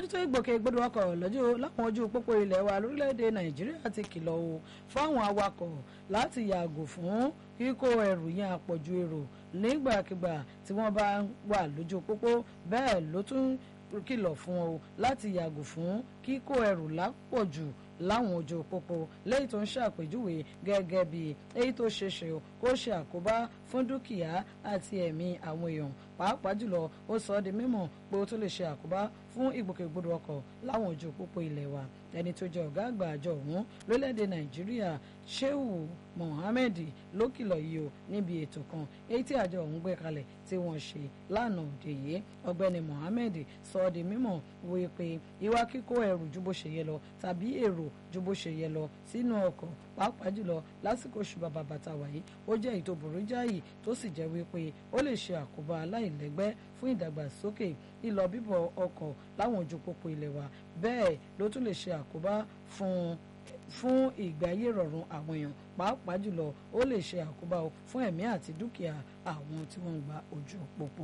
mójútó ìgbòkègbodò ọkọ̀ lọ́jọ́ láwọn ojú pópó ilẹ̀ wa lórílẹ̀‐èdè nàìjíríà ti kìlọ̀ o fáwọn awakọ̀ láti yàgò fún kíkó ẹrù yẹn àpọ̀jù èrò nígbàkigbà tí wọ́n bá wà lójú pópó bẹ́ẹ̀ ló tún kìlọ̀ fún o láti yàgò fún kíkó ẹrù lápọ̀jù láwọn ojú pópó lẹ́yìn tó ń ṣàpèjúwe gẹ́gẹ́ bí èyí tó ṣeéṣe kó ṣe àkóbá fún dúkìá àti ẹ̀mí àwọn èèyàn pàápàá jùlọ ó sọ ọ́ di mímọ̀ pé ó tún lè ṣe àkóbá fún ìgbòkègbodò ọkọ̀ láwọn ojú pópó ilẹ̀ wa ẹni tó jẹ́ ọ̀gá àgbà àjọ ọ̀hún lórílẹ̀‐èdè nàìjíríà shehu mohammed ló kìlọ̀ yìí o níbi ètò kan èyí tí àjọ ọ̀hún gbé kalẹ̀ tí wọ́n ṣe lánàá òde yìí ọ̀gbẹ́ni mohammed sọ ọ́ di mímọ̀ wí pé ìwà kíkó ẹrù ju bó ṣe yẹ lọ tàbí èrò ju bó ṣe yẹ lọ sínú ọkọ̀ pàápàá jùlọ lásìkò oṣù bàbà bàtà wáyé ó jẹ́ èyí tó burú jáì tó sì jẹ́ wípé ó lè ṣe àkóbá aláìlẹ́gbẹ́ fún ìdàgbàsókè ìlọ bíbọ̀ ọkọ̀ láwọn ojú pópó ilẹ̀ wa bẹ́ẹ̀ ló tún lè ṣe àkóbá fún fún ìgbé ayé rọrùn àwọn èèyàn pàápàá jùlọ ó lè ṣe àkóbá fún ẹ̀mí àti dúkìá àwọn tí wọ́n ń gba ojú pópó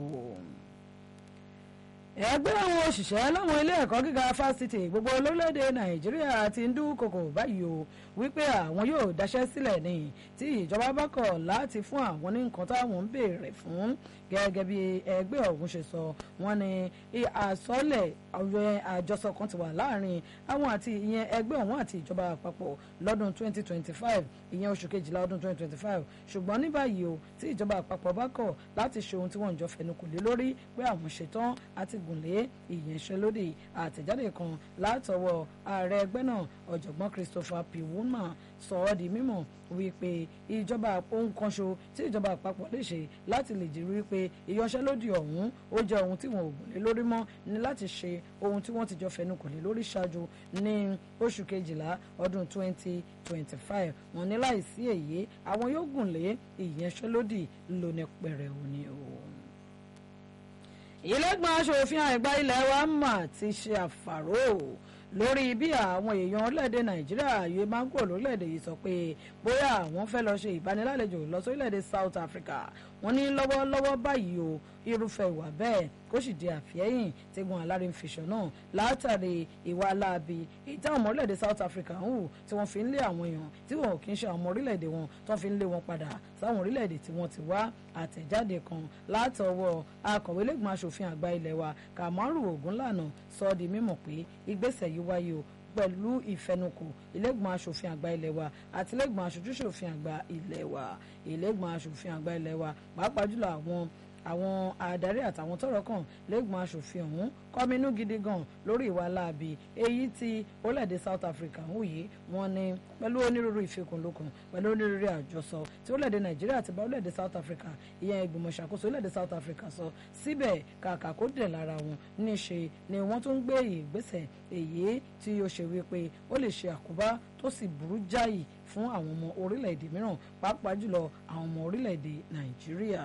ẹgbẹ́ àwọn òṣìṣẹ́ láwọn ilé ẹ̀kọ́ gíga fásitì gbogbo lórílẹ̀‐èdè nàìjíríà ti ń dúnkokò báyìí o wípé àwọn yóò daṣẹ́ sílẹ̀ ní tí ìjọba bá kọ̀ láti fún àwọn ní nǹkan táwọn ń béèrè fún gẹ́gẹ́ bí ẹgbẹ́ ọ̀hún ṣe sọ wọ́n ní àsọlẹ̀ ọ̀rẹ́ àjọsọ kan ti wà láàrin àwọn àti ìyẹn ẹgbẹ́ ọ̀hún àti ìjọba àpapọ̀ lọ́dún 2025 ìyẹn oṣù kejìlá ọdún 2025 ṣùgbọ́n ní báyìí o tí ìjọba àpapọ̀ bá kọ̀ láti ṣe ohun tí wọ́n ń jọ fẹnukò lé lórí pé àwọn ṣetán àti gùnlé ìyẹnṣẹ́lódì àtẹ̀jáde kan látọwọ́ ààrẹ ẹgbẹ́ náà ọ̀jọ̀gbọ́n Christopher P. Woolman sọ ọ́ di mímọ̀ wípé ìjọba ohun kan ṣo tí ìjọba àpapọ̀ lè ṣe láti lè jí wípé ìyanṣẹ́lódì ọ̀hún ó jẹ́ ohun tí wọn ò gùn lé lórí mọ́ ní láti ṣe ohun tí wọ́n ti jọ fẹnukò lé lórí ṣáájú ní oṣù kejìlá ọdún 2025 wọn ní láìsí èyí àwọn yóò gùn lé ìyanṣẹ́lódì lóní pẹ̀rẹ̀wò ni o ìlẹ́gbọ̀n aṣòfin àgbà ilé wa mà ti ṣe àfàró lórí bí àwọn èèyàn orílẹ̀-èdè nàìjíríà yóò máa ń kúrò lórílẹ̀-èdè yìí sọ pé bóyá àwọn fẹ́ lọ ṣe ìbánilálejò lọ sórílẹ̀-èdè South Africa wọ́n ní lọ́wọ́lọ́wọ́ báyìí o irúfẹ́ ìwà bẹ́ẹ̀ kó sì di àfihẹ́yìn tẹ́gun alárin fìṣọ̀ náà látàrí ìwà aláàbí èyí táwọn ọmọ orílẹ̀-èdè South Africa ń hù tí wọ́n fi ń lé àwọn èèyàn tí wọn ò kí ń ṣe àwọn ọmọ orílẹ̀-èdè wọn tó fi ń lé wọn padà sáwọn orílẹ̀-èdè tí wọ́n ti wá àtẹ̀jáde kan látọwọ́ akọ̀wé lẹ́gbọ̀n aṣòfin àgbà ilé wa Kamaru Ogunlànà sọ di mímọ̀ pé ìgbésẹ̀ yìí wáyé o pẹ̀lú ìfẹnukò ìlẹ́gbọ̀n aṣòfin àgbà ilé wa àti ìlẹ́gbọ̀n aṣojúṣòfin àgbà ilé wa ìlẹ́gbọ̀n aṣòfin àgbà ilé wa pàápàá jùlọ àwọn àwọn adarí àtàwọn tọ́rọ̀ kàn lẹ́gbọ̀n aṣòfin ọ̀hún kọminú gidi gan lórí ìwà láabi èyí tí orílẹ̀-èdè South Africa ń wòye wọn ni pẹ̀lú onírúurú ìfikùnlukùn pẹ̀lú onírúurú àjọsọ tí orílẹ̀-èdè Nàìjíríà ti bá orílẹ̀-èdè South Africa ìyẹn ìgbìmọ̀ ìṣàkóso orílẹ̀-èdè South Africa sọ síbẹ̀ kàkà kó dẹ̀ lára wọn níṣe ni wọ́n tún gbé ìgbésẹ̀ èyí tí ó ṣe wípé ó lè ṣe àkóbá tó sì burú jáì fún àwọn ọmọ orílẹ̀-èdè mìíràn pàápàá jùlọ àwọn ọmọ orílẹ̀-èdè Nàìjíríà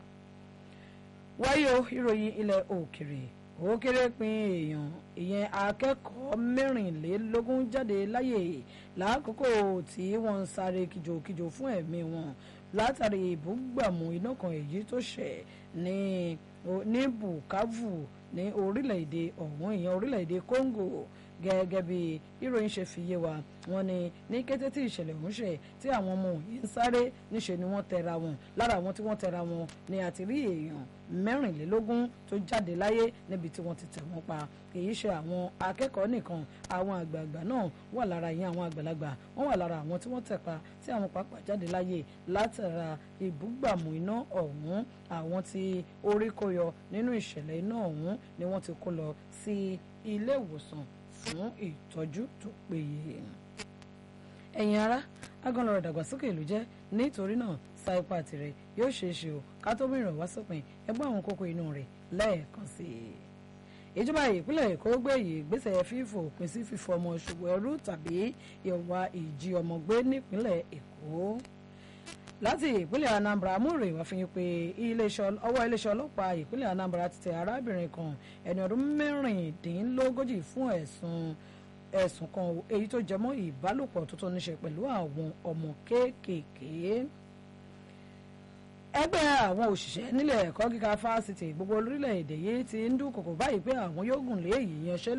wáyé o ìròyìn ilẹ̀ òkèrè ó kéré pin èèyàn ìyẹn akẹ́kọ̀ọ́ mẹ́rìnlélógún jáde láyè lákòókò tí wọ́n ń sáré kìjòkìjò fún ẹ̀mí wọn látàrí ìbúgbàmù iná kan èyí tó ṣẹ̀ ní ní Bukavu ní orílẹ̀-èdè ọ̀hún ìyẹn orílẹ̀-èdè Congo gẹ́gẹ́ bí ìròyìn ṣe fi yé wa wọ́n ní ní kété tí ìṣẹ̀lẹ̀ ọ̀hún ṣe tí àwọn ọmọ yìí ń sáré níṣe ni wọ́n tẹra wọn lára àwọn tí wọ́n tẹra wọn ni àti rí èèyàn mẹ́rìnlélógún tó jáde láyé níbi tí wọ́n ti tẹ̀ wọ́n pa èyí ṣe àwọn akẹ́kọ̀ọ́ nìkan àwọn àgbààgbà náà wà lára ìyẹn àwọn àgbàlagbà wọ́n wà lára àwọn tí wọ́n tẹ̀ pa tí àwọn pàápàá jáde láyé látara ìbúgbàmù iná ọ̀hún àwọn tí orí kó yọ nínú ìṣẹ̀lẹ̀ iná ọ̀hún ni wọ́n ti kó lọ sí ilé ìwòsàn fún ìtọ́jú tó péye. ẹ̀yin ará agànlọ́rọ̀ ìdàgbàsókè ìlú jẹ́ nítorí náà sa ipá tirẹ̀ yóò ṣeé ṣe o ká tó mìíràn wá sópin ẹgbẹ́ àwọn kókó inú rẹ̀ lẹ́ẹ̀kan sí i. ìjọba ìpínlẹ̀ èkó gbé ìgbésẹ̀ fífò òpin sí fífọ ọmọ ṣòwò ẹrú tàbí ìwà ìjí ọmọ gbé nípínlẹ̀ èkó láti ìpínlẹ̀ Anambra amúre wá fi hàn pé ọwọ́ iléeṣẹ́ ọlọ́pàá ìpínlẹ̀ Anambra ti tẹ arábìnrin kan ẹni ọdún mẹ́rìndínlógójì fún ẹ̀sùn ẹ̀sùn kan èyí tó jẹmọ́ ìbálòpọ̀ tó tó níṣe pẹ̀lú àwọn ọmọ kéékèèké ẹgbẹ́ àwọn òṣìṣẹ́ nílẹ̀ ẹ̀kọ́ gíga fásitì gbogbo orílẹ̀-èdè yìí ti ń dúnkòkò báyìí pé àwọn yóò gùn lé ìyanṣẹ́